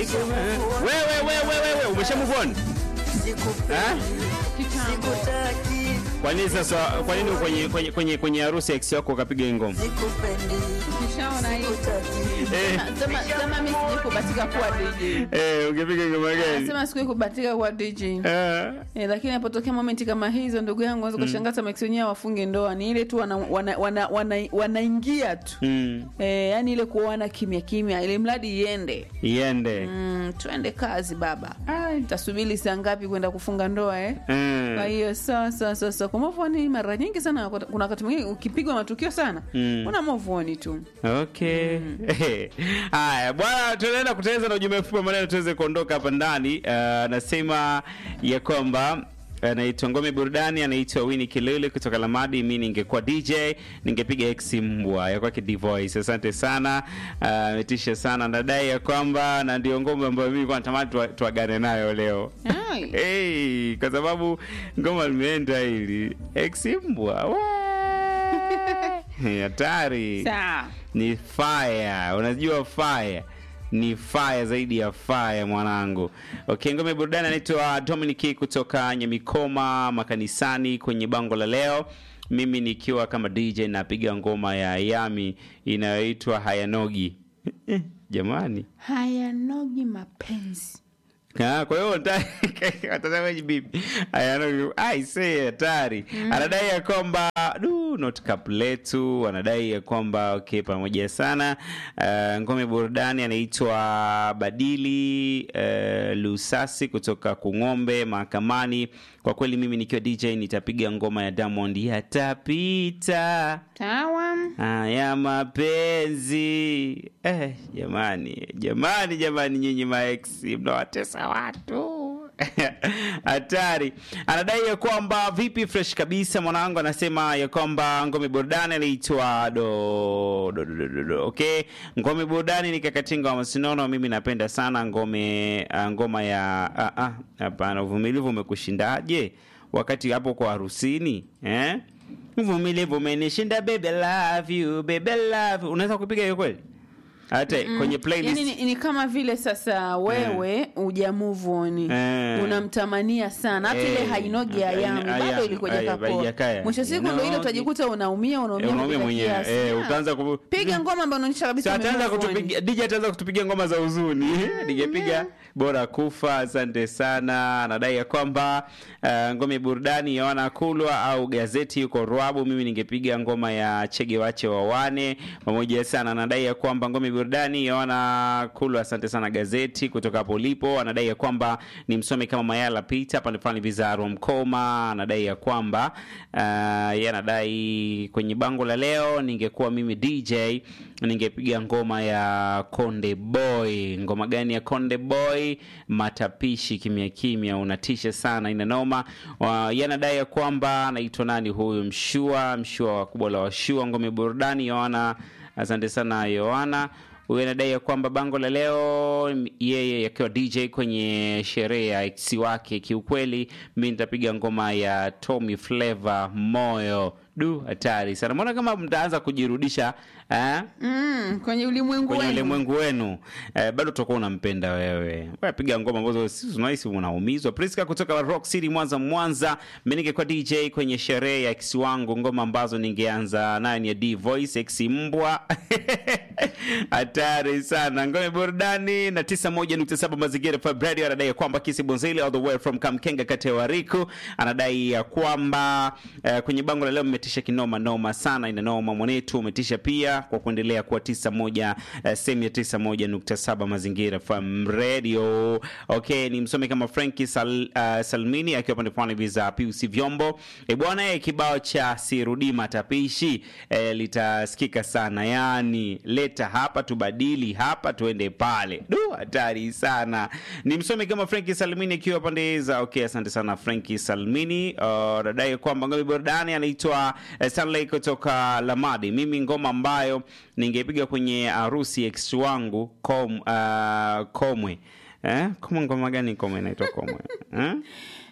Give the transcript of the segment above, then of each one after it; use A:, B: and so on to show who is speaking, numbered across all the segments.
A: wewe wewe wewe umeshamove on eh?
B: Kitambo.
A: Kwa nini sasa, kwa nini kwenye kwenye kwenye kwenye harusi ya ex wako ukapiga hii ngoma?
B: Kishaona hiyo.
A: Eh,
B: Sema sema mimi sije kubatika kuwa DJ.
A: eh, ungepiga ngoma gani?
B: Sema siku kubatika kuwa DJ.
A: Eh,
B: Eh, lakini inapotokea momenti kama hizo ndugu yangu unaweza kushangaa hata Max wenyewe wafunge ndoa ni ile tu wanaingia wana, wana, wana, wanaingia tu
A: mm,
B: eh, yani ile kuoana kimya kimya ili mradi iende
A: iende.
B: mm, twende kazi baba tasubiri saa ngapi kwenda kufunga ndoa eh? kwa
A: Mm.
B: hiyo sasa sasa kwa mavoni mara nyingi sana kuna wakati mwingine ukipigwa matukio sana
A: Mm.
B: una mavoni tu
A: Okay. Haya, bwana tunaenda kuteleza na ujumbe mfupi wa maneno tuweze kuondoka hapa ndani. Uh, anasema ya kwamba anaitwa Ngome Burudani, anaitwa Winnie Kilele kutoka Lamadi. Mi ningekuwa DJ ningepiga X mbwa ya kwake Divoice. Asante sana, Ah, ametisha sana. Nadai ya kwamba na ndio ngoma ambayo mimi kwa natamani tua- tuagane nayo leo.
B: Ai.
A: Hey, kwa sababu ngoma limeenda hili X mbwa we hatari
B: Sawa.
A: ni fire unajua fire ni fire zaidi ya fire mwanangu okay ngome burudani anaitwa dominic kutoka nyamikoma makanisani kwenye bango la leo mimi nikiwa kama dj napiga ngoma ya yami inayoitwa hayanogi jamani
B: hayanogi mapenzi
A: Ah, kwa hiyo watazamaji bibi ayanogi aise hatari anadai ya kwamba du not cup letu anadai ya kwamba okay pamoja sana uh, ngome burudani anaitwa badili uh, lusasi kutoka kung'ombe mahakamani kwa kweli mimi nikiwa dj nitapiga ngoma ya diamond yatapita
B: tawa
A: haya mapenzi eh, jamani jamani jamani nyinyi maex mnawatesa watu hatari anadai ya kwamba vipi fresh kabisa mwanangu anasema ya kwamba ngome burudani anaitwa do, do, do, do, do, do. okay ngome burudani ni kakatinga wa masinono mimi napenda sana ngome uh, ngoma ya ah, ah, hapana uvumilivu umekushindaje wakati hapo kwa harusini eh? uvumilivu umenishinda baby I love you baby I love you unaweza kupiga hiyo kweli hata kwenye playlist
B: yani ni, ni kama vile sasa wewe uja move on
A: Eh.
B: unamtamania sana hata
A: Eh.
B: ile hainogi ya
A: Haina-
B: yami
A: haya-
B: bado ilikuja
A: haya-
B: kapoa
A: haijakaya.
B: mwisho siku ndo ile
A: Hainogi.
B: utajikuta unaumia unaumia
A: Eh, unaumia
B: kupita
A: mwenyewe.
B: kiasi.
A: Eh,
B: Ah.
A: utaanza ku-
B: piga ngoma ambayo unaonyesha kabisa
A: So, ataanza
B: ume move on.
A: kutupigia DJ ataanza kutupigia ngoma za huzuni ningepiga bora kufa asante sana anadai ya kwamba uh, ngome burudani yaona kulwa au gazeti yuko rwabu mimi ningepiga ngoma ya chege wache wawane pamoja sana anadai ya kwamba ngome burudani yaona kulwa asante sana gazeti kutoka hapo ulipo anadai ya kwamba ni msome kama mayala pita pande fulani vizaro mkoma anadai ya kwamba uh, ye anadai kwenye bango la leo ningekuwa mimi dj ningepiga ngoma ya konde boy ngoma gani ya konde boy matapishi kimya kimya unatisha sana ina noma Wa- yanadai ya kwamba anaitwa nani huyu mshua mshua wa kubwa la washua ngome burudani yoana asante sana yoana huyu anadai ya kwamba bango la leo m- yeye akiwa dj kwenye sherehe ya ex wake kiukweli mi nitapiga ngoma ya tommy flavor moyo du hatari sana mbona kama mtaanza kujirudisha eh?
B: mm, kwenye ulimwengu
A: kwenye
B: wenu.
A: ulimwengu wenu eh, bado utakuwa unampenda wewe piga ngoma ambazo sisi tunahisi unaumizwa priska kutoka rock city mwanza mwanza mi ningekuwa dj kwenye sherehe ya ex wangu ngoma ambazo ningeanza nayo ni ya d voice ex mbwa hatari sana ngome burudani na 91.7 mazingira Fab radio anadai ya kwamba kisi bonzili all the way from kamkenga kati ya wariku anadai ya kwamba eh, kwenye bango la leo mmetisha kinoma noma sana ina noma mwanetu umetisha pia kwa kuendelea kuwa 91 eh, sehemu ya 91.7 mazingira Fam radio okay ni msome kama Franki Sal, uh, Salmini akiwa pande fulani hivi za PUC vyombo e bwana eh, kibao cha sirudi matapishi eh, litasikika sana yani leta hapa tubadili hapa tuende pale du hatari sana ni msome kama Franki Salmini akiwa pande za okay asante sana Franki Salmini uh, dadai kwamba ngome burudani anaitwa uh, Stanley kutoka Lamadi mimi ngoma ambayo ningepiga kwenye harusi ex wangu kom, uh, komwe eh? Koma ngoma gani komwe inaitwa komwe eh?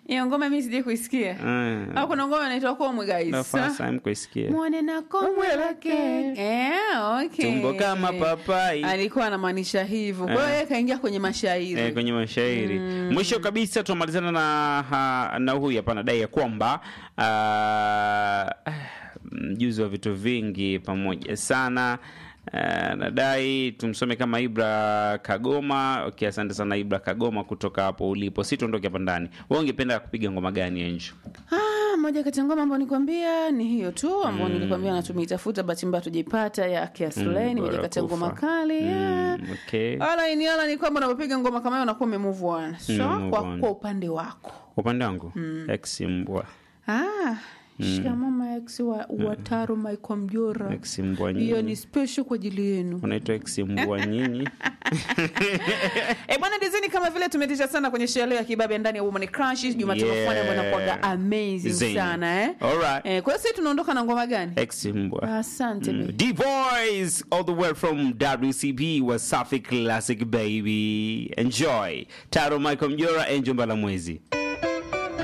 B: hiyo ngoma mi sijai kuisikia
A: Mm.
B: au kuna ngoma inaitwa komwe
A: The
B: guys
A: first time kuisikia
B: mwone na komwe lake eh, okay.
A: tumbo kama papai
B: alikuwa anamaanisha hivyo kwa hiyo yeye kaingia kwenye mashairi
A: Eh, kwenye mashairi mwisho kabisa tunamalizana na ha, na huyu hapa anadai ya kwamba ah, mjuzi wa vitu vingi pamoja sana Ah, nadai tumsome kama Ibra Kagoma. Okay, asante sana Ibra Kagoma kutoka hapo ulipo. Si tuondoke hapa ndani. Wewe ungependa kupiga ngoma gani Enjo?
B: Ah, moja kati ya ngoma ambayo nikwambia ni hiyo tu ambayo nilikwambia na tumeitafuta bahati mbaya tujaipata ya Kiaslay ni moja kati ya ngoma
A: Barakufa.
B: kali yeah.
A: Mm, okay.
B: Ala ini ala ni kwamba unapopiga ngoma kama hiyo unakuwa umemove on. So
A: Umemove
B: kwa,
A: on.
B: kwa upande wako.
A: Upande wangu ex mbwa
B: Ah, shikamoo my ex wa, wa Taro Michael Mjora.
A: ex mbwa
B: Hiyo
A: nyinyi
B: ni special kwa ajili yenu.
A: unaitwa ex mbwa nyinyi
B: Eh, bwana dizini kama vile tumetisha sana kwenye sherehe ya kibabe ndani ya Woman Crush Jumatano
A: Yeah.
B: fulani ambayo inakuwaga amazing
A: Zing.
B: sana eh.
A: Alright.
B: Eh, kwa hiyo sisi tunaondoka na ngoma gani?
A: ex mbwa
B: Asante baby.
A: D Boys all the way from WCB Wasafi Classic baby. Enjoy. Taro Michael Mjora, Angel Mbalamwezi.